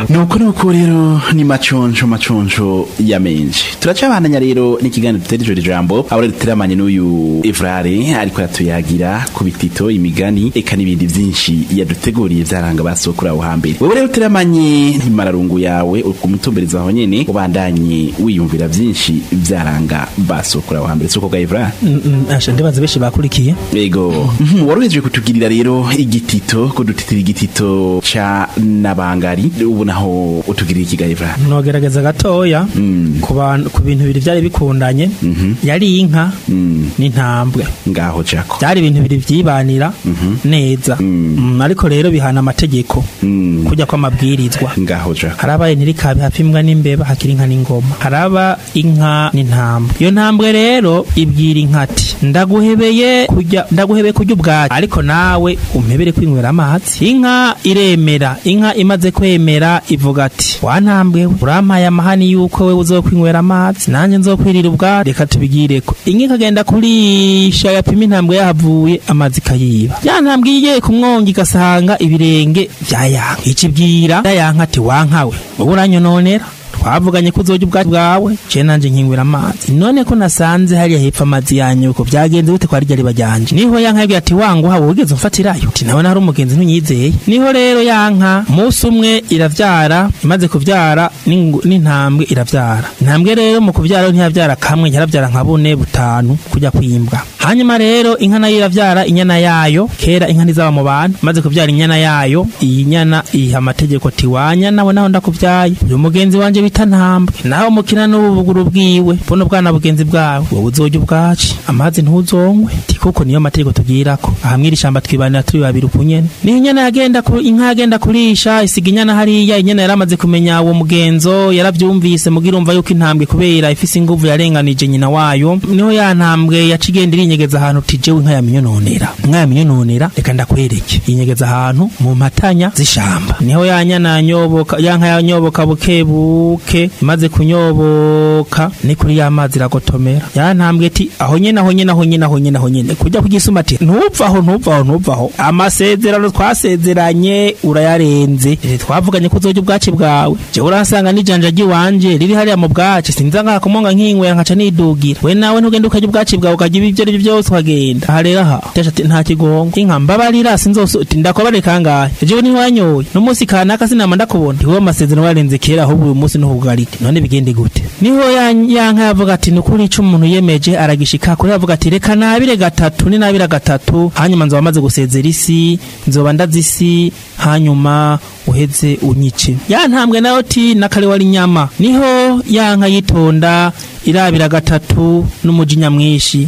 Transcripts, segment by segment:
nuko nuko rero ni maconco maconco ya menshi turacabandanya rero n'ikiganiro dutera ijoro ijambo aho rero duteramanye n'uyu evrare ariko yatuyagira ku bitito imigani eka n'ibindi vyinshi yaduteguriye vyaranga basokura aho hambere wewe rero uteramanye n'imararungu yawe ukumutumbereza aho nyene ubandanye wiyumvira vyinshi vyaranga basokura aho hambere soko ga evrare asha ndibaza benshi bakurikiye ego Mhm, wari uhejeje kutugirira rero igitito kudutitira igitito ca nabangari ubu naho utugirira ikigaye evrare nogerageza gatoya ku bantu ku bintu bibiri byari bikundanye yari inka n'intambwe ngaho jako byari ibintu bibiri vyibanira neza Mm, ariko rero bihana amategeko Mm. kujya kw'amabwirizwa ngaho jako haraba ntirikabe hafi imbwa n'imbeba hakiri inka n'ingoma haraba inka n'intambwe iyo ntambwe rero ibwira inka ati ndaguhebeye kujya ndaguhebeye kujya ubwatsi ariko nawe umpebere kwinywera amazi inka iremera inka imaze kwemera ivuga ati wa ntambwe we urampaye amahani yuko we uzokwinywera amazi nanjye nzokwirira ubwatsi reka tubigireko inka ikagenda kurisha yapima intambwe yahavuye amazi ikayiba ya ntambwe igiye kumwonga igasanga ibirenge vyayanka icibwira yayanka ati wankawe wowe uranyononera twavuganye ko uzojya ubwatsi bwawe je nanje nkinywera amazi none ko nasanze hariya hepfo amazi yanyu uko byagenze gute kwa rya riba ryanje niho yanka yabwiye ati wanguha wowe ugeze umfatirayo ati nawe nari umugenzi ntunyizeye niho rero yanka umunsi umwe iravyara imaze kuvyara n'ingu- n'intambwe iravyara intambwe rero mu kuvyara ntiyavyara kamwe yaravyara nka bune butanu kujya kwimbwa hanyuma rero inka nayo iravyara inyana yayo kera inka ntizaba mu bantu maze kuvyara inyana yayo iyi nyana iha amategeko ati wanya nawe naho ndakuvyaye uyu mugenzi wanje bita ntambwe nawe mukina n'ubuguru bwiwe buno bwana bugenzi bwawe wowe uzojya ubwaci amazi ntuzonywe ti kuko niyo mategeko tubwirako aha mw'iri shamba twibanira turi babiri ukunyene niho inyana yagenda ku, inka yagenda kurisha isiga inyana hariya inyana yaramaze kumenya uwo mugenzo yaravyumvise mugira umva yuko intambwe kubera ifise inguvu yarenganije nyina wayo niho ya ntambwe yaca igenda irinyegeza ahantu ti jewe inka yaminyononera inka yaminyononera reka ndakwereke yinyegeza ahantu mu mpatanya z'ishamba niho ya nyana yanyoboka ya nka yanyoboka buke buke imaze kunyoboka ni kuri ya mazi iragotomera ya ntambwe ati aho nyene aho nyene aho nyene aho nyene aho nyene kujya kugisuma ati ntupfaho ntupfaho ntupfaho amasezerano twasezeranye urayarenze Eh, twavuganye ko uzojya ubwaci bwawe jewe uransanga n'ijanja ry'iwanje riri hariya mu bwaci sinza ngaha kumonga nkinywera nkaca nidugira we nawe ntugende ukajya ubwaci bwawe ukajya ibi ibyo ari byo byose ukagenda aha rero aha Tesha ati nta kigongo inka mbabarira sinzose ati ndakobare kangahe jewe ntiwanyoye n'umunsi kanaka sinama ndakubona iwe amasezerano warenze kera ahubwo uyu munsi ntuhugarike none bigende gute niho ya ya nka yavuga ati nukuri ico umuntu yemeje aragishika kuri yavuga ati reka nabire gatatu ni nabira gatatu hanyuma nzoba maze gusezera isi nzoba ndazi isi hanyuma uheze unyice ya ntambwe nayo ti nakare wari nyama niho ya nka yitonda irabira gatatu n'umujinya mwinshi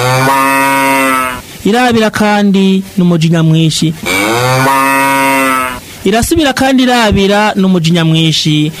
irabira kandi n'umujinya mwinshi irasubira kandi irabira n'umujinya mwinshi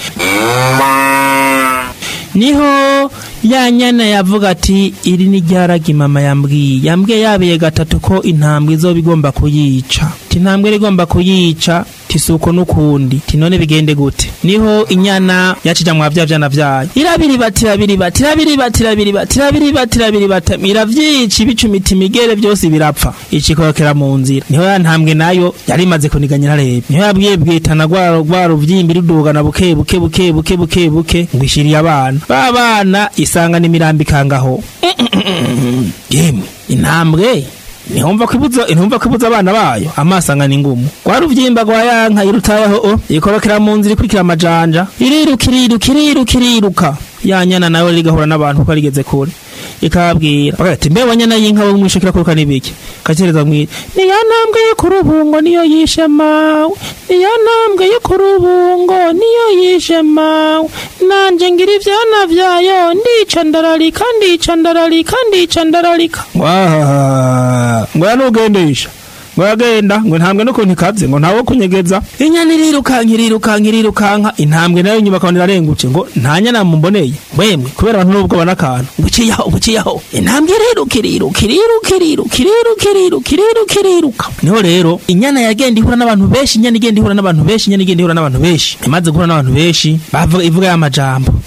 niho ya nyana yavuga ati iri ni ryaragi mama yambwiye yambwiye yabiye gatatu ko intambwe izoba igomba kuyica ti intambwe igomba kuyica tisuko n'ukundi ti none bigende gute niho inyana yacija mwa vya vyana vyayo irabiribati irabiribati irabiribati irabiribati irabiribati irabiribati iravyica ibicumita imigere vyose birapfa icikorokera mu nzira niho ya ntambwe nayo yari imaze kuniganyira rebe niho yabwiye bwitana rwa rwa ruvyimbi rudugana buke buke buke buke buke buke ngo ishiriye abana ba bana isanga n'imirambi ikangaho yemwe intambwe ntihumva kwibuza ntihumva kwibuza abana bayo amaso angana ingumu rwa ruvyimba rwa yanka irutayeho o ikorokera mu nzira ikurikira amajanja iriruka iriruka iriruka iriruka ya nyana nawe rigahura n'abantu kuko rigeze kure ikababwira bagira ati mbe wanyana y'inka wo mwishikira kuruka nibiki kacereza mwira niyo ntambwe yo ku rubungo niyo yishe mawe niyo ntambwe yo ku rubungo niyo yishe mawe nanje ngira ivyana vyayo ndica ndararika ndica ndararika ndica ndararika wahaha ngo yanugendesha ngo yagenda ngo intambwe n'ukuntu ikaze ngo ntawo kunyegeza inyana irirukanka irirukanka irirukanka intambwe nayo nyuma akabona irarengutse ngo nta nyana mumboneye wemwe kubera abantu n'ubwoba n'akantu ngo iciyaho ngo iciyaho intambwe iriruka iriruka iriruka iriruka iriruka iriruka iriruka iriruka niho rero inyana yagenda ihura n'abantu benshi inyana igenda ihura n'abantu benshi inyana igenda ihura n'abantu benshi imaze guhura n'abantu benshi bavuga ivuga ya majambo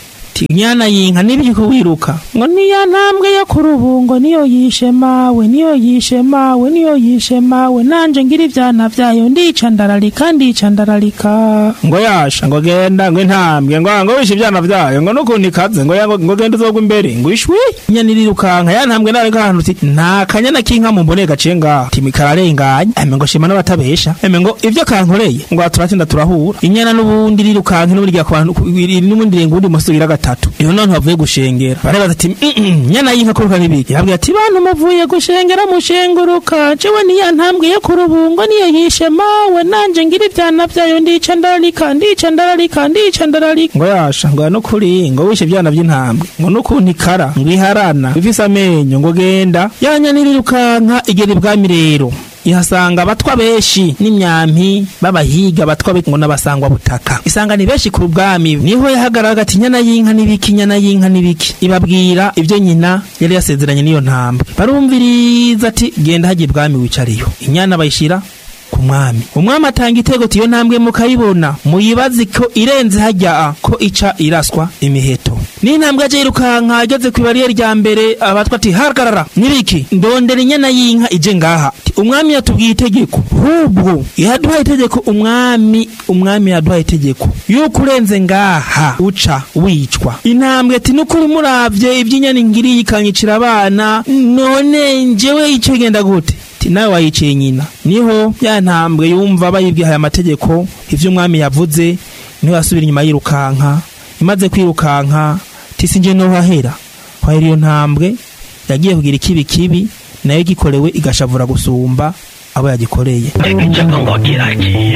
ati inyana y'inka nibyo ko wiruka ngo niya ntambwe yo ku rubungo niyo yishe mawe niyo yishe mawe niyo yishe mawe nanje ngira ivyana vyayo ndica ndararika ndica ndararika ngo yasha ngo genda ngo intambwe ngo ngo wishe ivyana vyayo ngo nukuntu ikaze ngo ya- ngo ngo genda uzogwa imbere ngo ishwi inyana irirukanka ya ntambwe nawe ngahantu uti nta kanyana k'inka mu mbone gaciye ngaha timi kararenganye eme ngo shima n'abatabesha eme ngo ivyo kankoreye ngo turatinda turahura inyana n'ubundi irirukanka n'ubundi rya kwantu n'ubundi renga ubundi musi ugira gatatu iyo none bavuye gushengera barabaza ati "Mm-mm, nyana y'inka kuruka n'ibiki yabwiye ati bantu muvuye gushengera mushenguruka jewe niya ntambwe yo ku rubungo niyo yishe mawe nanje ngira ivyana vyayo ndica ndararika ndica ndararika ndica ndararika ngo yasha ngo no kuri ngo wishe ivyana vy'intambwe ngo nukuntu ikara ngo iharana ifise amenyo ngo genda yanya nirirukanka igera ibwami rero ihasanga abatwa benshi n'imyampi b'abahiga abatwa be ngo n'abasangwa butaka isanga ni benshi ku bwami niho yahagararaga ati inyana y'inka n'ibiki inyana y'inka n'ibiki ibabwira ibyo nyina yari yasezeranye n'iyo ntambwe barumviriza ati genda hajya ibwami wicariyo inyana bayishira ku mwami umwami atanga itego tiyo ntambwe mukayibona muyibaze ko irenze hajya ko ica iraswa imiheto n'intambwe aje yirukanka ageze ku ibariyeri rya mbere abatwa ati hagarara nibiki ndondera inyana y'inka ije ngaha Ati, umwami yatubwiye itegeko hubwo yaduhaye itegeko umwami umwami yaduhaye itegeko yuko urenze ngaha uca wicwa intambwe ati nukuri muravye ivy'inyana ngiriye ikanyicira abana none njewe ico genda gute ati nawe wayiciye nyina niho ya ntambwe yumva bayibwiye aya mategeko ivyo umwami yavuze niho yasubira inyuma yirukanka imaze kwirukanka tisi nje no hahera hahera iyo ntambwe yagiye kugira ikibi kibi nayo gikorewe igashavura gusumba abo yagikoreye Icyo ngo kiragiye